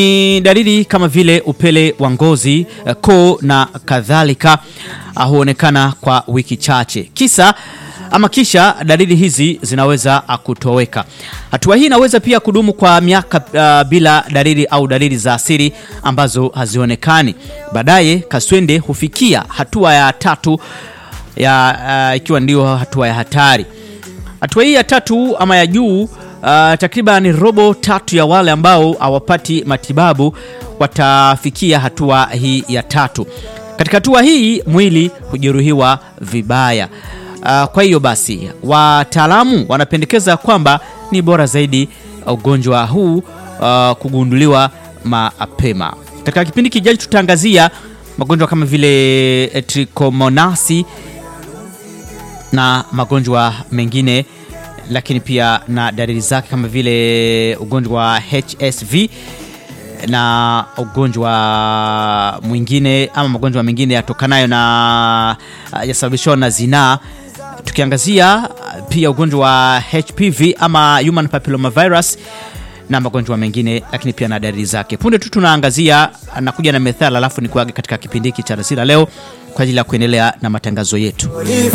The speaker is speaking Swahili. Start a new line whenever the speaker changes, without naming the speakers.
Ni dalili kama vile upele wa ngozi, eh, koo na kadhalika ah, huonekana kwa wiki chache. Kisa ama kisha dalili hizi zinaweza ah, kutoweka. Hatua hii inaweza pia kudumu kwa miaka ah, bila dalili au dalili za asili ambazo hazionekani. Baadaye kaswende hufikia hatua ya tatu ya ah, ikiwa ndio hatua ya hatari. Hatua hii ya tatu ama ya juu uh, takriban robo tatu ya wale ambao hawapati matibabu watafikia hatua hii ya tatu. Katika hatua hii mwili hujeruhiwa vibaya. Uh, kwa hiyo basi wataalamu wanapendekeza kwamba ni bora zaidi ugonjwa huu uh, kugunduliwa mapema. Katika kipindi kijacho tutaangazia magonjwa kama vile eh, trichomonasi na magonjwa mengine lakini pia na dalili zake kama vile ugonjwa wa HSV na ugonjwa mwingine ama magonjwa mengine yatokanayo na yasababishwa na zinaa, tukiangazia pia ugonjwa wa HPV ama human papilloma virus na magonjwa mengine, lakini pia na dalili zake. Punde tu tunaangazia nakuja na methali, alafu ni kuage katika kipindi hiki cha Rasila leo kwa ajili ya kuendelea na matangazo yetu.